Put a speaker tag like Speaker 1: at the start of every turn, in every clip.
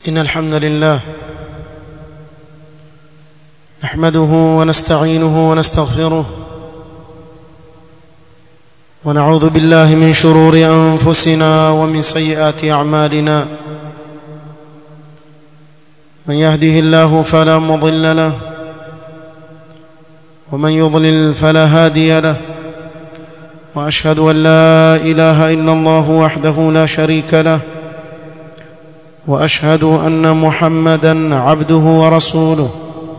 Speaker 1: إن الحمد لله نحمده ونستعينه ونستغفره ونعوذ بالله من شرور أنفسنا ومن سيئات أعمالنا من يهده الله فلا مضل له ومن يضلل فلا هادي له واشهد ان لا اله الا الله وحده لا شريك له واشهد ان محمدا عبده ورسوله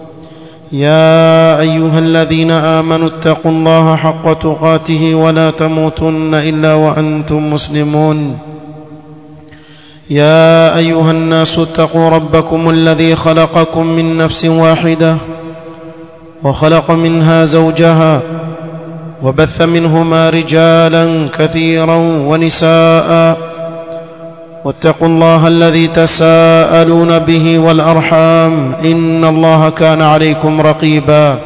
Speaker 1: يا ايها الذين امنوا اتقوا الله حق تقاته ولا تموتن الا وانتم مسلمون يا ايها الناس اتقوا ربكم الذي خلقكم من نفس واحده وخلق منها زوجها وبث منهما رجالا كثيرا ونساء واتقوا الله الذي تساءلون به والارحام ان الله كان عليكم رقيبا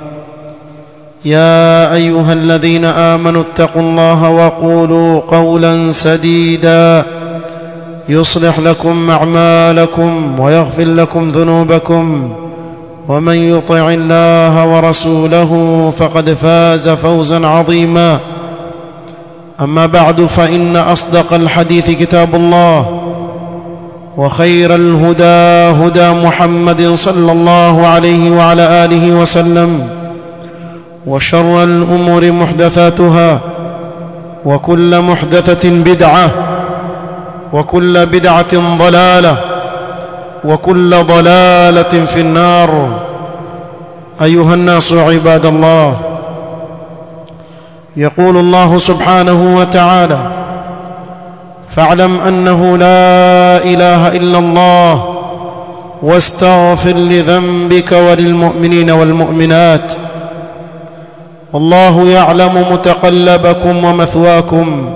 Speaker 1: يا ايها الذين امنوا اتقوا الله وقولوا قولا سديدا يصلح لكم اعمالكم ويغفر لكم ذنوبكم ومن يطع الله ورسوله فقد فاز فوزا عظيما اما بعد فان اصدق الحديث كتاب الله وخير الهدى هدى محمد صلى الله عليه وعلى اله وسلم وشر الامور محدثاتها وكل محدثه بدعه وكل بدعه ضلاله وكل ضلاله في النار ايها الناس عباد الله يقول الله سبحانه وتعالى فاعلم انه لا اله الا الله واستغفر لذنبك وللمؤمنين والمؤمنات والله يعلم متقلبكم ومثواكم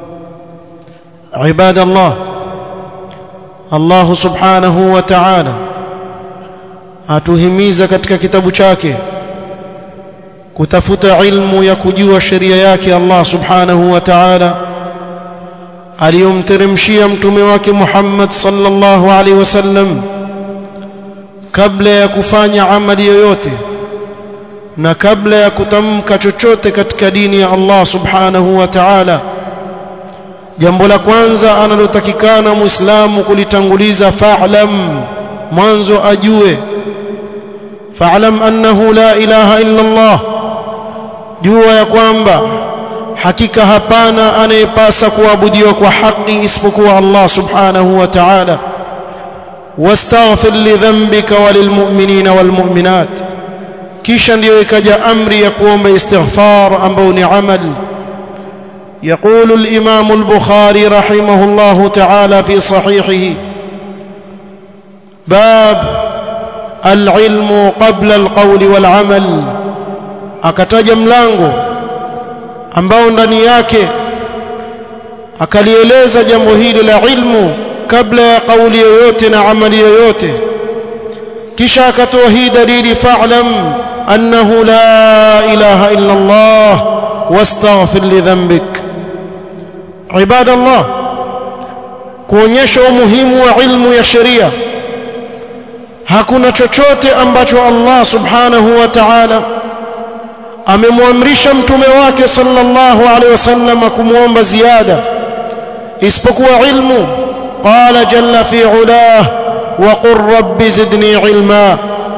Speaker 1: عباد الله Allah subhanahu wa ta'ala atuhimiza katika kitabu chake kutafuta ilmu ya kujua sheria yake Allah subhanahu wa ta'ala aliyomteremshia mtume wake Muhammad sallallahu alaihi wasallam kabla ya kufanya amali yoyote na kabla ya kutamka chochote katika dini ya Allah subhanahu wa ta'ala jambo la kwanza analotakikana muislamu kulitanguliza fa'lam mwanzo ajue fa'lam annahu la ilaha illa Allah jua ya kwamba hakika hapana anayepasa kuabudiwa kwa haki isipokuwa Allah subhanahu wa ta'ala wastaghfir li dhanbika walilmu'minina walmu'minat kisha ndiyo ikaja amri ya kuomba istighfar ambao ni amali يقول الامام البخاري رحمه الله تعالى في صحيحه باب العلم قبل القول والعمل akataja mlango ambao ndani yake akalieleza jambo hili la ilmu kabla ya kauli yoyote na amali yoyote kisha akatoa hii dalili fa'lam annahu la ilaha illa Allah wastaghfir li dhanbik ibada Allah kuonyesha umuhimu wa ilmu ya sheria hakuna chochote ambacho Allah subhanahu wa ta'ala amemwamrisha mtume wake sallallahu alaihi wasallam kumuomba ziada isipokuwa ilmu qala jalla fi ulah wa qur rabbi zidni ilma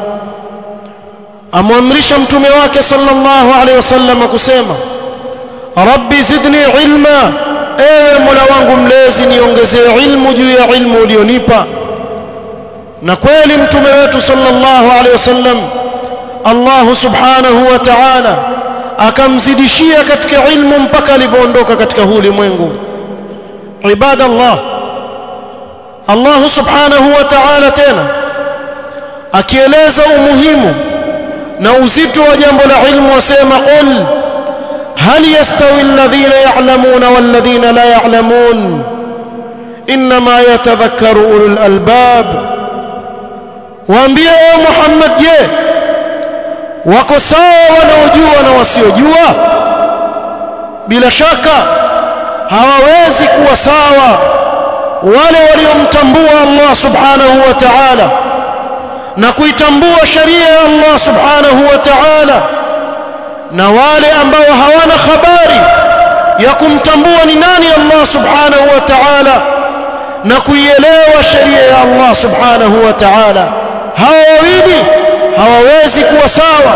Speaker 1: amwamrisha mtume wake sallallahu alaihi wasallam kusema rabbi zidni ilma ewe mola wangu mlezi niongezee ilmu juu ya ilmu ulionipa na kweli mtume wetu sallallahu alaihi wasallam Allah subhanahu wa ta'ala akamzidishia katika ilmu mpaka alivyoondoka katika huu ulimwengu ibada Allah Allah subhanahu wa ta'ala tena akieleza umuhimu na uzito wa jambo la ilmu wasema qul هل يستوي الذين يعلمون والذين لا يعلمون انما يتذكر اولو الالباب waambie ewe Muhammad je wako sawa wanaojua na wasiojua bila shaka hawawezi kuwa sawa wale waliomtambua Allah subhanahu wa ta'ala na kuitambua sharia ya Allah subhanahu wa ta'ala na wale ambao hawana habari ya kumtambua ni nani Allah subhanahu wa ta'ala na kuielewa sheria ya Allah subhanahu wa ta'ala hawa wawili hawawezi kuwa sawa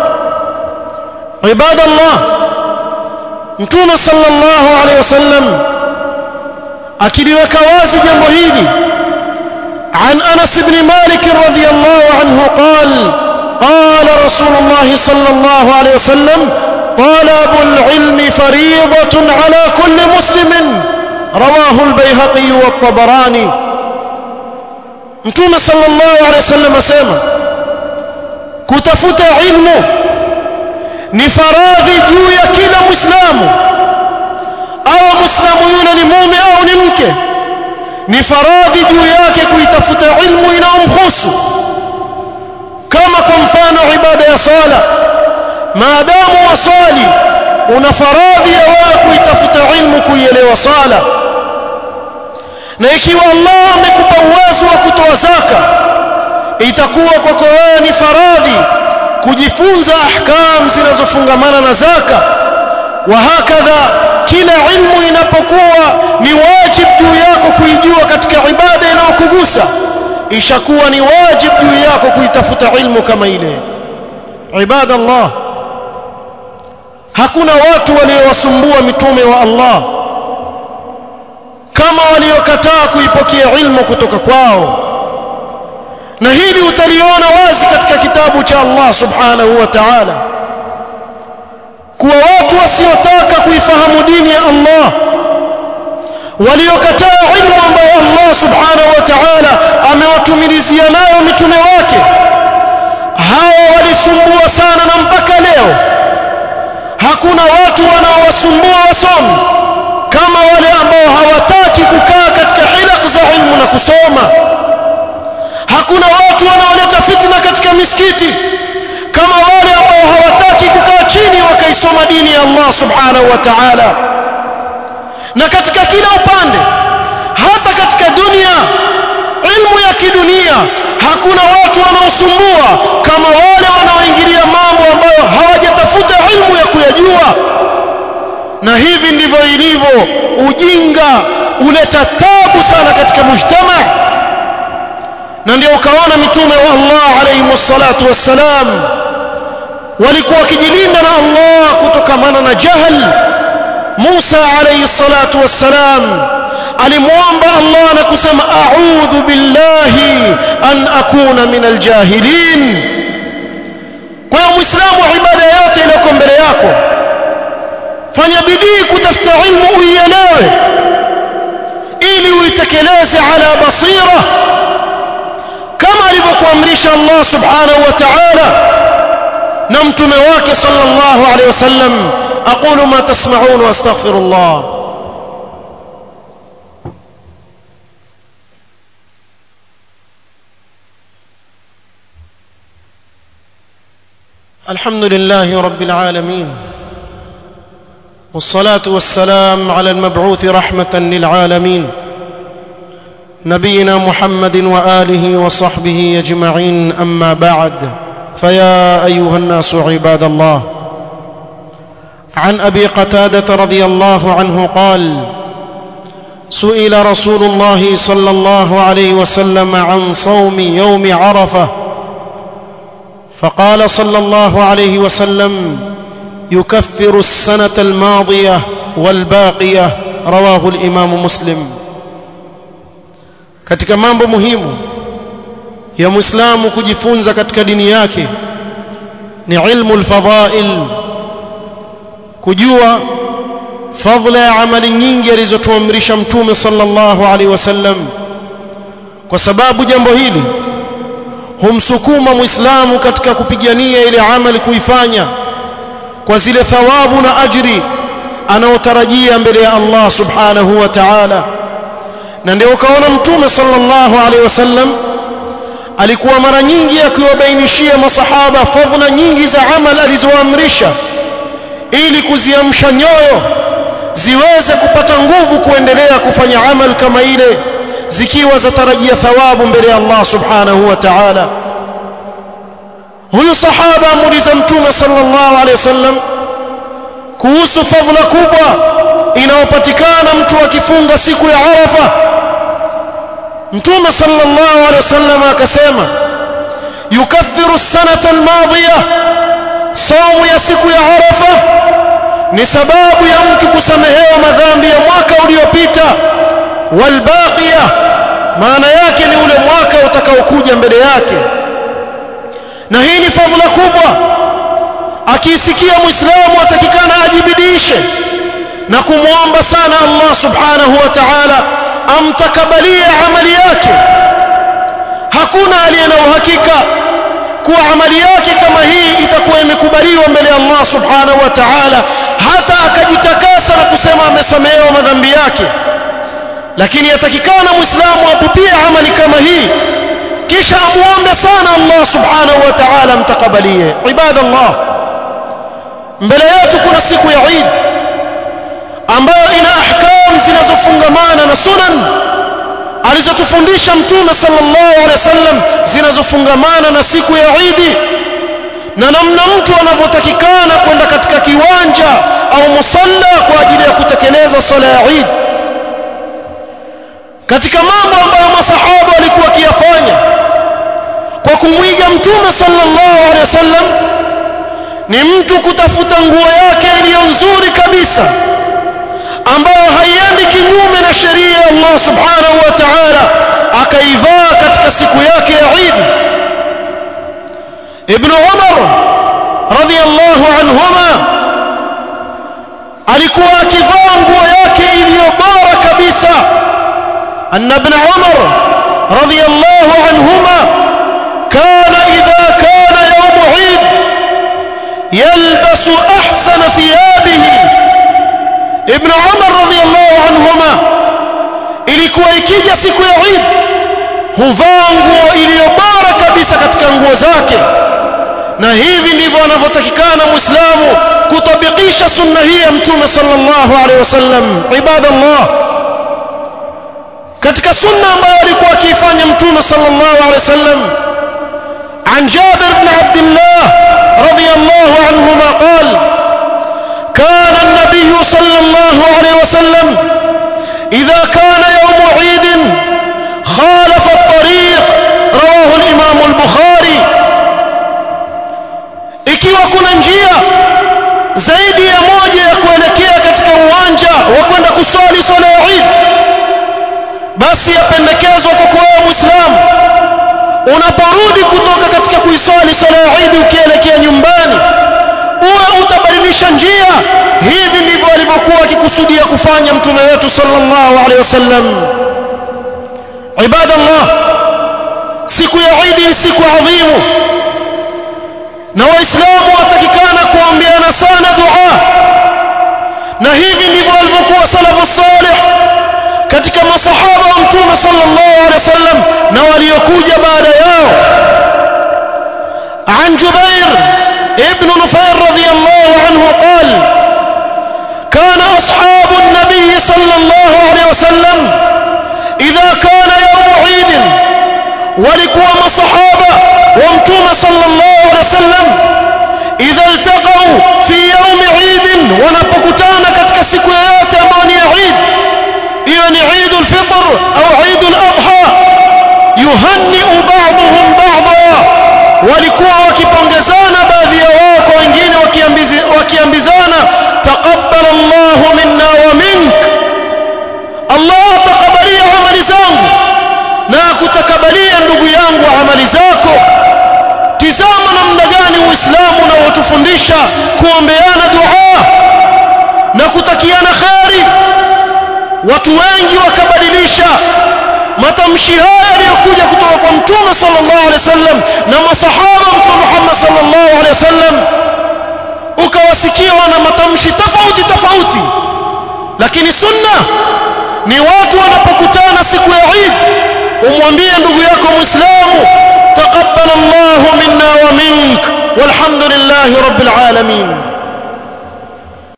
Speaker 1: ibadallah mtume sallallahu alaihi wasallam akiliweka wazi jambo hili عن أنس بن مالك رضي الله عنه قال قال رسول الله صلى الله عليه وسلم طلب العلم فريضة على كل مسلم رواه البيهقي والطبراني متوم صلى الله عليه وسلم اسمع kutafuta ilmu ni faradhi juu ya kila muislamu au muislamu yule ni mume au ni mke ni faradhi juu yake kuitafuta ilmu inayomhusu kama kwa mfano ibada ya sala maadamu wasali una faradhi ya wewe kuitafuta ilmu kuielewa sala na ikiwa Allah amekupa uwezo wa kutoa zaka itakuwa kwako wewe ni faradhi kujifunza ahkam zinazofungamana na zaka wa hakadha kila ilmu inapokuwa ni wajib juu yako kuijua katika ibada inayokugusa ishakuwa ni wajib juu yako kuitafuta ilmu kama ile ibada Allah hakuna watu waliowasumbua mitume wa Allah kama waliokataa kuipokea ilmu kutoka kwao na hili utaliona wazi katika kitabu cha Allah subhanahu wa ta'ala kuwa watu wasiotaka kuifahamu dini ya Allah waliokataa ilmu ambayo Allah subhanahu wa ta'ala amewatumilizia nayo mitume wake hawa walisumbua sana na mpaka leo hakuna watu wanaowasumbua wasomi kama wale ambao hawataki kukaa katika hilaq za ilmu na kusoma hakuna watu wanaoleta fitna katika misikiti kama wale ambao hawataki kukaa chini wakaisoma dini ya Allah subhanahu wa ta'ala na katika kila upande hata katika dunia ilmu ya kidunia hakuna watu wanaosumbua kama wale wanaoingilia mambo ambayo hawajatafuta ilmu ya kuyajua na hivi ndivyo ilivyo ujinga uleta tabu sana katika mujtama na ndio ukaona mitume wa Allah alayhi wassalatu wassalam walikuwa wakijilinda na Allah kutokamana na jahal Musa alayhi salatu wassalam alimwomba Allah na kusema a'udhu billahi an akuna min aljahilin kwa hiyo muislamu ibada yote iliyoko mbele yako fanya bidii kutafuta ilmu uielewe ili uitekeleze ala basira kama alivyokuamrisha Allah subhanahu wa ta'ala na mtume wake sallallahu alayhi wasallam aqulu ma tasma'un wa astaghfirullah الحمد لله رب العالمين والصلاه والسلام على المبعوث رحمه للعالمين نبينا محمد واله وصحبه اجمعين اما بعد فيا ايها الناس عباد الله عن ابي قتاده رضي الله عنه قال سئل رسول الله صلى الله عليه وسلم عن صوم يوم عرفه فقال صلى الله عليه وسلم يكفر السنه الماضيه والباقيه رواه الامام مسلم katika mambo muhimu ya muislamu kujifunza katika dini yake ni ilmu alfadhail kujua fadhila ya amali nyingi alizotuamrisha mtume sallallahu alaihi wasallam kwa sababu jambo hili humsukuma muislamu katika kupigania ile amali kuifanya kwa zile thawabu na ajri anaotarajia mbele ya Allah subhanahu wa ta'ala na ndio ukaona mtume sallallahu alaihi wasallam alikuwa mara nyingi akiwabainishia masahaba fadhila nyingi za amal alizoamrisha ili kuziamsha nyoyo ziweze kupata nguvu kuendelea kufanya amal kama ile zikiwa zatarajia thawabu mbele ya Allah subhanahu wa ta'ala huyu sahaba amuuliza mtume sallallahu alaihi wasallam kuhusu fadhila kubwa inayopatikana mtu akifunga siku ya Arafa mtume sallallahu alaihi wasallam akasema yukaffiru sanata almadhiya saumu ya siku ya Arafa ni sababu ya mtu kusamehewa madhambi ya mwaka uliopita walbaqiya maana yake ni ule mwaka utakaokuja mbele yake na hii ni fadhila kubwa akiisikia muislamu atakikana ajibidishe na kumwomba sana Allah subhanahu wa ta'ala amtakabalie amali yake hakuna aliye na uhakika kuwa amali yake kama hii itakuwa imekubaliwa mbele ya Allah subhanahu wa ta'ala hata akajitakasa na kusema amesamehewa madhambi yake lakini yatakikana muislamu apupie amali kama hii kisha amuombe sana Allah subhanahu wa ta'ala amtakabalie ibadallah mbele yetu kuna siku ya Eid ambayo ina ahkam zinazofungamana na sunan alizotufundisha mtume sallallahu alaihi wasallam zinazofungamana na siku ya Eid na namna mtu anavyotakikana kwenda katika kiwanja au musalla kwa ajili ya kutekeleza swala ya Eid katika mambo ambayo masahaba walikuwa wakiyafanya kwa kumwiga mtume sallallahu alaihi wasallam ni mtu kutafuta nguo yake iliyo nzuri kabisa ambayo haiendi kinyume na sheria ya Allah subhanahu wa ta'ala akaivaa katika siku yake ya Eid Ibn Umar radhiyallahu anhuma alikuwa akivaa nguo yake iliyo bora kabisa أن ابن عمر رضي الله عنهما كان إذا كان يوم عيد يلبس أحسن ثيابه ابن عمر رضي الله عنهما ilikuwa ikija siku ya Eid huvaa nguo iliyo bora kabisa katika nguo zake na hivi ndivyo anavyotakikana muislamu kutabikisha sunna hii ya mtume sallallahu alaihi wasallam ibadallah katika sunna ambayo alikuwa akiifanya mtume sallallahu alaihi wasallam عن جابر بن عبد الله رضي الله عنهما قال كان النبي صلى الله عليه وسلم إذا كان يوم عيد خالف الطريق رواه الإمام البخاري ikiwa kuna njia zaidi ya moja ya kuelekea katika uwanja wa kwenda kuswali swala ya Eid basi yapendekezwa kwa kuwa muislamu unaporudi kutoka katika kuiswali swala ya Eid ukielekea nyumbani uwe utabadilisha njia hivi ndivyo alivyokuwa akikusudia kufanya mtume wetu sallallahu alaihi wasallam ibadallah siku ya Eid ni siku adhimu na waislamu watakikana kuambiana sana dua na hivi ndivyo walivyokuwa salafu salih katika masahaba wa mtume sallallahu alaihi wasallam na waliokuja baada yao عن جبير ابن نفير رضي الله عنه قال كان أصحاب النبي صلى الله عليه وسلم إذا كان يوم عيد ولكوا مصحابة وامتوم صلى الله عليه وسلم إذا التقوا في يوم عيد ونبكتانا كتك سكويات أماني عيد يعني عيد الفطر أو عيد الأضحى يهنئ بعضهم بعضا walikuwa wakipongezana baadhi ya wao kwa wengine wakiambizana taqabbal Allahu minna wa mink Allah taqabbalia amali zangu na akutakabalia ndugu yangu amali zako tizama namna gani uislamu unaotufundisha kuombeana dua na kutakiana kheri watu wengi wakabadilisha matamshi haya yaliyokuja kutoka kwa mtume sallallahu alaihi wasallam na masahaba mtume Muhammad sallallahu alaihi wasallam ukawasikia wana matamshi tofauti tofauti lakini sunna ni watu wanapokutana siku ya Eid umwambie ndugu yako muislamu taqabbal Allahu minna wa mink walhamdulillahi rabbil alamin